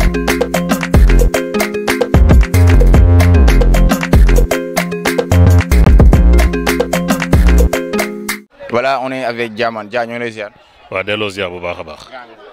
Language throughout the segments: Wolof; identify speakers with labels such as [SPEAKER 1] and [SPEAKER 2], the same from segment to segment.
[SPEAKER 1] voilà on est avec Diamane Dia ñoo ngi lay ziar.
[SPEAKER 2] waaw delloo ziar bu baax a baax.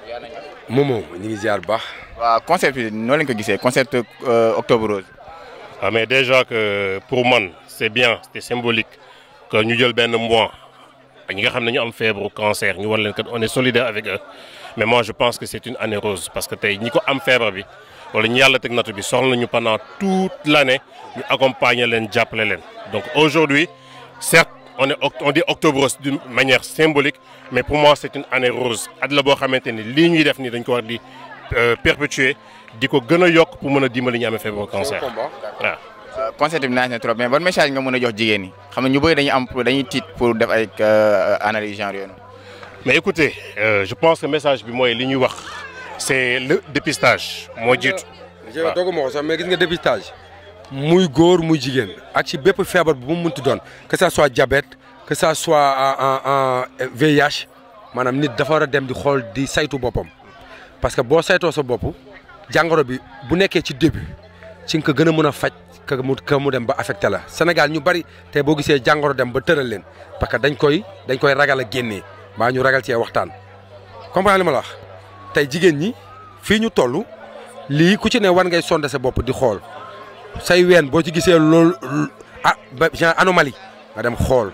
[SPEAKER 3] Momo ñu ngi ziar bu baax.
[SPEAKER 1] waaw concept bi noo leen ko gisee concept octobre rose.
[SPEAKER 2] ah mais déjà que pour man c'est bien c'est symbolique que ñu jël benn mois ñi nga xam ne ñu am feebaru cancer ñu war leen kat on est solidaire avec eux mais moi je pense que c'est une année rose parce que tey ñi ko am feebar bi wala ñu yàlla teg nattu bi soxla nañu pendant toute l'année ñu accompagner leen jàppale leen donc aujourd'hui certes on est on dit octobre rose d'une manière symbolique mais pour moi c'est une année rose at la boo xamante ni lii ñuy def nii dañ ko war di perpétuer di ko gën a yokk pour mën a dimbali ñu amee feebaru cancer waaw.
[SPEAKER 1] concept bi naaj na trop mais ban message nga mën a jox jigéen ñi xam ne ñu bëri dañuy am dañuy tiit pour def ay analyse genre yooyu.
[SPEAKER 2] mais écoutez euh, je pense que message bi mooy li ñuy wax c'est le dépistage moo jiitu.
[SPEAKER 3] waaw dooguma ko sax mais gis nga dépistage. muy góor muy jigéen ak ci bépp feebar bu mu munti doon que ça soit diabète que ça soit en en VIH maanaam nit dafa war a dem di xool di saytu boppam parce que boo saytoo sa bopp jàngoro bi bu nekkee ci début ci nga ko gën a mën a faj que mu que mu dem ba affecté la Sénégal ñu bari te boo gisee jàngoro dem ba tëral leen parce que dañ koy dañ koy ragal a génnee mbaa ñu ragal cee waxtaan comprendre li ma la wax tey jigéen ñi fii ñu toll lii ku ci ne war ngay sonde sa bopp di xool. say ween boo ci gisee loolu ah ba genre anomalie nga dem xool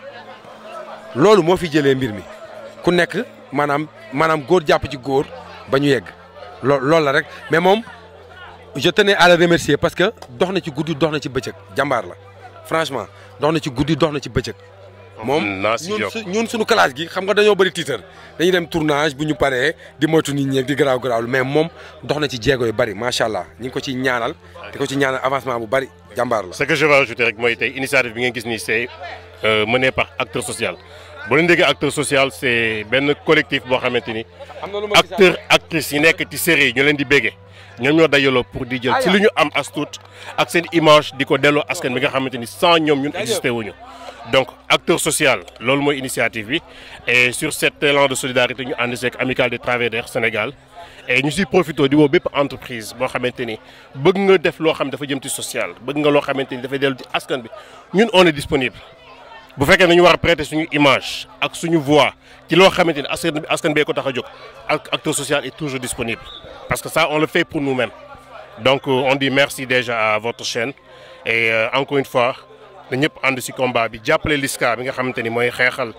[SPEAKER 3] loolu moo fi jëlee mbir mi ku nekk maanaam maanaam góor jàpp ci góor ba ñu yegg loo loolu la rek mais moom je tenais à le remercier parce que dox na ci guddi dox na ci bëccëg jàmbaar la franchement dox na ci guddi dox na ci bëccëg. moom ñun ñun suñu classe gi xam nga dañoo bëri tiitar dañuy dem tournage bu ñu paree di moytu nit ñi di garaaw garaaw mais moom dox na ci jéego yu bëri macha allah ñu ngi ko ci ñaanal di ko ci ñaanal avancement bu bëri jàmbaar la.
[SPEAKER 2] ce que je vais ajouter rek mooy tey initiative bi ngeen gis nii c'est mené par acteur social bu leen déggee acteur social c'est benn collectif boo xamante ni acteur actrices yi nekk ci série yi ñu leen di béggee ñoom ñoo dajaloo pour di jël ci lu ñu am as tuut ak seen image di ko delloo askan bi nga xamante ni sans ñoom ñun existé wuñu donc acteur social loolu mooy initiative bi et sur cet élan de solidarité ñu ànd seeg amicale des travailleurs Sénégal et ñu siy profité di woo bépp entreprise boo xamante ni bëgg nga def loo xam dafa jëm ci social bëgg nga loo xamante ni dafay dellu ci askan bi ñun on est disponible bu fekkee ne ñu war a prêter suñu image ak suñu voix ci loo xamante ni askan bi askan bee ko tax a jóg ak acteur social est toujours disponible parce que ça on le fait pour nous-mêmes donc on dit merci déjà à votre chaîne et euh, encore une fois na ñëpp ànd ci combat bi jàppale LISCA bi nga xamante ni mooy xeexal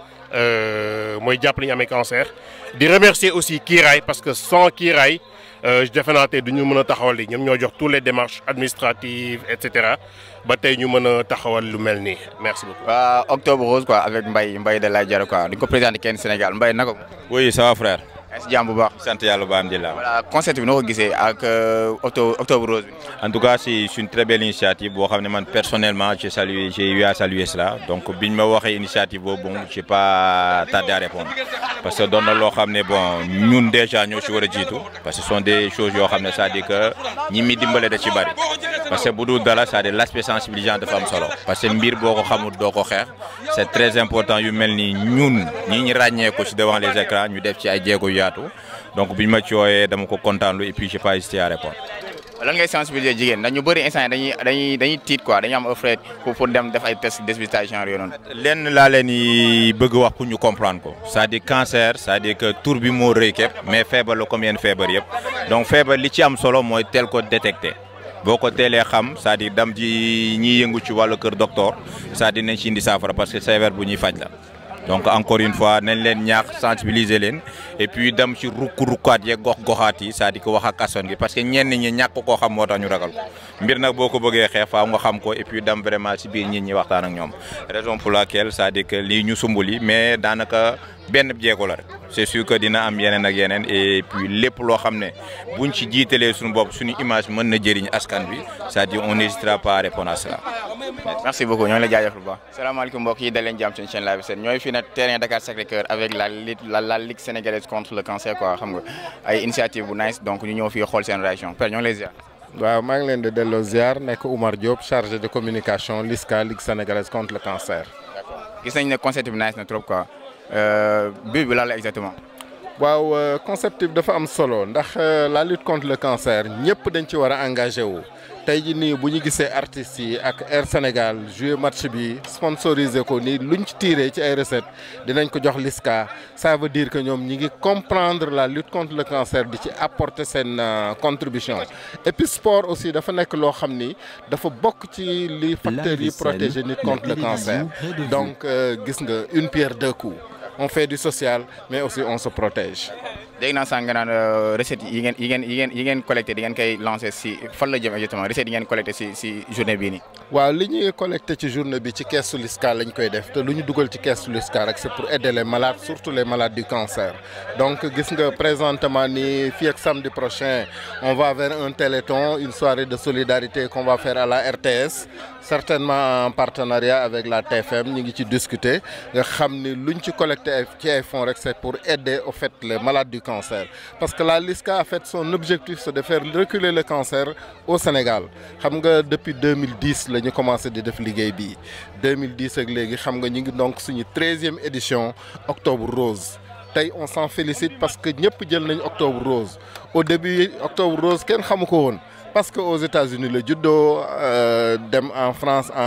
[SPEAKER 2] mooy jàppale ñu amee cancer di remercier aussi Kiiraay parce que sans Kiiraay defe naa tey du ñu mën a taxawal li ñoom ñoo jox toutes les démarches administratives et cetera ba tey ñu mën a taxawal lu mel nii merci beaucoup.
[SPEAKER 1] waa octobre rose quoi avec Mbaye Mbaye de la Diarra quoi di ko présenté kenn Sénégal Mbaye naka.
[SPEAKER 4] oui ça va frère.
[SPEAKER 1] si jàmm bu baax.
[SPEAKER 4] sant yàlla ba alhamdulilah.
[SPEAKER 1] voilà concept bi noo ko gisee ak octobre octobre rose bi.
[SPEAKER 4] en tout cas c'est une très belle initiative boo xam ne man personnellement j'ai salué j'ai eu à saluer cela donc biñ ma waxee initiative boobu bon j'ai pas tardé à répondre parce que doon na loo xam ne bon ñun déjà ñoo ci war a jiitu parce que ce sont des choses yoo xam ne c'est-à-dire que ñi mi dimbale da ci bari parce que bu dul dara c'est-à-dire l'aspect sensibilisant dafa am solo parce que mbir boo ko xamul doo ko xeex c'est très important yu mel ni ñun ñi ñu ràññee ko ci devant les écrans ñu def ci ay jéego yu yaatu donc biñ ma ci wooyee dama ko kontaan lu et puis j'ai pas hésité à répondre.
[SPEAKER 1] lan ngay sensibiliser jigéen ndax ñu bëri instant dañuy dañuy dañuy tiit quoi dañuy am afraid pour pour dem def ay test dépistage genre yooyu noonu.
[SPEAKER 4] lenn laa leen di bëgg wax pour ñu comprendre ko c'est-à-dire cancer c'est-à-dire que tur bi moo rëy képp mais feebar la comme yenn feebar yëpp donc feebar li ci am solo mooy teel ko détecter. boo ko teelee xam c'est-à-dire dam ji ñiy yëngu ci wàllu kër docteur c'est-à-dire nañ ci indi saafara parce que feebar bu ñuy faj la donc encore une fois nañ leen ñaax sensibiliser leen et puis dem ci rukk-rukkaat yeeg gox-goxaat yi c'est-à-dire que wax ak askan gi parce que ñenn ñi ñàkk koo xam moo tax ñu ragal ko mbir nag boo ko bëggee xeex faaw nga xam ko et puis dem vraiment ci biir nit ñi waxtaan ak ñoom raison pour laquelle c'est-à-dire que lii ñu sumbali mais daanaka benn jéego la rek c'est sûr que dina am yeneen ak yeneen et puis lépp loo xam ne buñ ci jiitalee suñu bopp suñu image mën na jëriñ askan bi c'est-à-dire on n'hésitera pas à répondre à cela.
[SPEAKER 1] merci beaucoup ñoo ngi lay jaajëfal bu baax. salaamaaleykum mbokk yi daleen jàmm seen chaîne Live Sen ñooy fii nag terrain Dakar Sacré-Cœur avec la la la ligue sénégalaise contre le cancer quoi xam nga ay initiative bu nice donc ñu ñëw fii xool seen réaction père ñoo ngi lay ziar.
[SPEAKER 5] waaw maa ngi leen di delloo ziar nekk Oumar Diop chargé de communication LISCA ligue sénégalaise contre le cancer.
[SPEAKER 1] gis nañ ne concept bi nice na trop quoi but bi lan la exactement.
[SPEAKER 5] waaw concept bi dafa am solo ndax la lutte contre le cancer ñëpp dañ ci war a engagé wu tey jii nii bu ñu gisee artistes yi ak Air Sénégal jouer match bi sponsorisé ko nii luñ ci tiré ci ay recettes dinañ ko jox LISCA ça veut dire que ñoom ñi ngi comprendre la lutte contre le cancer di ci apporter seen contribution et puis sport aussi dafa nekk loo xam ni dafa bokk ci li facteurs yi protéger nit contre le cancer donc gis nga une pierre deux coups on fait du social mais aussi on se protège.
[SPEAKER 1] dégg naa sànq nga naan recettes yi ngeen yi ngeen yi ngeen yi ngeen collecté di ngeen koy lancé si fan la jëm exactement recettes yi ngeen collecté si si journée bii nii.
[SPEAKER 5] waaw li ñuy collecté ci journée bi ci keesu LISCA lañ koy def te lu ñu dugal ci keesu LISCA rek c'est pour aider les malades surtout les malades du cancer. donc gis nga présentement ni fii ak samedi prochain on va vers un téléthon une soirée de solidarité qu'on va faire à la RTS certainement en partenariat avec la TFM ñu ngi ci discuter nga xam ni luñ ci collecté ci ay fonds rek c'est pour aider au fait les malades du cancer parce que la LISCA a fait son objectif c'est de faire reculer le cancer au Sénégal xam nga depuis 2010 la ñu commencé di def liggéey bii 2010 ak léegi xam nga ñu ngi donc suñu treizième édition octobre rose tey on s'en félicite parce que ñëpp jël nañ octobre rose au début octobre rose kenn xamu ko woon parce que aux États-Unis la juddoo dem en France en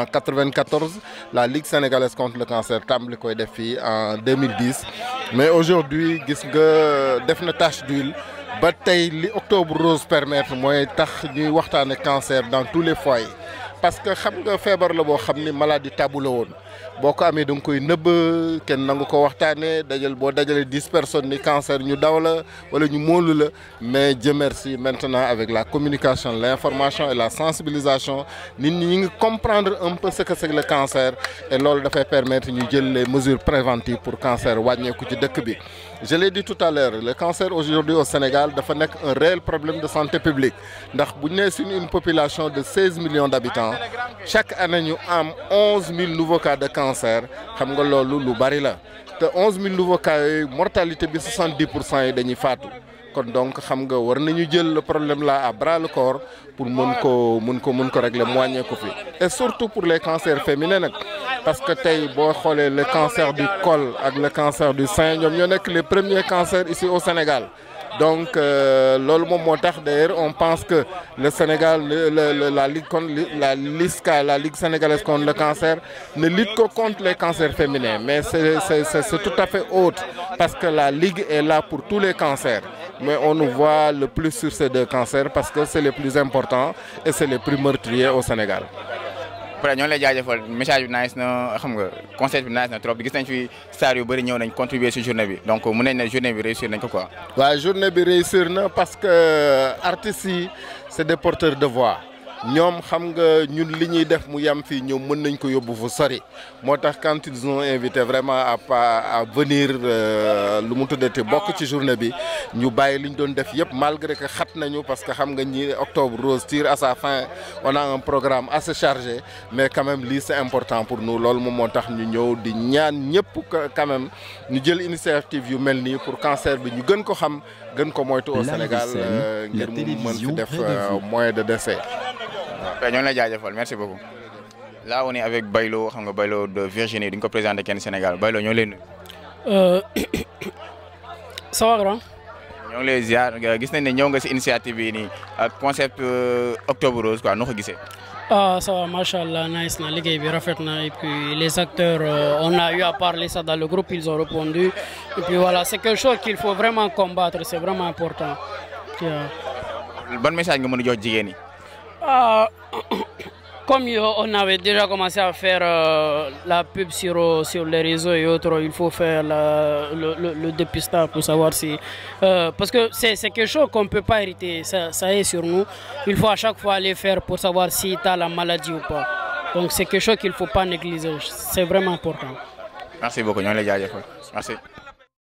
[SPEAKER 5] 94 la Ligue sénégalaise contre le cancer tàmbali koy def fii en 2010 mais aujourd'hui gis nga def na tache d'huile ba tey li octobre rose permettre mooy tax ñuy waxtaane cancer dans tous les foyers parce que xam nga feebar la boo xam ni maladie tabou la woon boo ko amee da nga koy nëbb kenn nangu ko waxtaanee dajal boo dajalee dix personnes ni cancer ñu daw la wala ñu móolu la mais Dieu merci maintenant avec la communication l'information et la sensibilisation nit ñi ñu ngi comprendre un peu ce que c'est le cancer et loolu dafay permettre ñu jël les mesures préventives pour cancer wàññeeku ci dëkk bi. je l'ai dit tout à l'heure le cancer aujourd'hui au Sénégal dafa nekk un réel problème de santé publique ndax bu ñu nee suñu une population de seize millions d'habitants chaque année ñu am onze mille nouveaux cas de cancer xam nga loolu lu bari la te onze mille nouveaux cas yooyu mortalité bi soixante-dix pour cent yi dañuy faatu kon donc xam nga war nañu jël le problème là à bras le corps pour mën ko mën ko mën ko régler mu wàññeeku fi et surtout pour les cancers féminins nag parce que tey boo xoolee le cancer du col ak le cancer du sein ñoom ñoo nekk les premiers cancers ici au Sénégal donc loolu moom moo tax d'ailleurs on pense que le Sénégal le, le, la ligue contre la LISCA la ligue sénégalaise contre le cancer ne lutte que contre les cancers féminins mais c'est c'est c'est tout à fait autre parce que la ligue est là pour tous les cancers mais on nous voit le plus sur ces deux cancers parce que c'est les plus importants et c'est les plus meurtriers au Sénégal.
[SPEAKER 1] après ñoo lay jaajëfal message bi nice na xam nga concept bi nice na trop gis nañ fi stars yu bëri ñëw nañ contribuer ci journée bi donc mun nañ ne journée bi réussir nañ ko quoi.
[SPEAKER 5] waaw journée bi réussir na parce que artistes yi c'est des porteurs de voix ñoom xam nga ñun li ñuy def mu yam fii ñoom mën nañ ko yóbbu fu sori moo tax quand ils ont invité vraiment à pas à venir lu mu tuddati bokk ci journée bi ñu bàyyi li ñu doon def yëpp malgré que xat nañu parce que xam nga ñi octobre rose tire à sa fin on a un programme assez chargé mais quand même lii c'est important pour nous loolu moom moo tax ñu ñëw di ñaan ñëpp quand même ñu jël initiative yu mel nii pour cancer bi ñu gën ko xam gën ko moytu au Sénégal ngir mu mën fi def moyen de décès
[SPEAKER 1] waaw ñoo lay jaajëfal merci beaucoup. là on est avec Baylo xam nga Baylo de Virginie di nga ko présenté kenn Sénégal Baylo ñoo leen nuyu.
[SPEAKER 6] ça va grand.
[SPEAKER 1] ñoo ngi lay ziar gis nañ ne ñëw nga ci initiative yi nii ak concept octobre rose quoi noo ko gisee.
[SPEAKER 6] ah ça va macha allah nice na liggéey bi rafet na et puis les acteurs euh, on a eu à parler ça dans le groupe ils ont répondu et puis voilà c'est quelque chose qu'il faut vraiment combattre c'est vraiment important.
[SPEAKER 1] ban message nga mën a jox jigéen ñi.
[SPEAKER 6] Ah, comme on avait déjà commencé à faire euh, la pub sur, sur les réseaux et autres, il faut faire la, le, le, le, dépistage pour savoir si... Euh, parce que c'est quelque chose qu'on ne peut pas hériter, ça, ça, est sur nous. Il faut à chaque fois aller faire pour savoir si tu as la maladie ou pas. Donc c'est quelque chose qu'il ne faut pas négliger, c'est vraiment important.
[SPEAKER 1] Merci beaucoup, merci.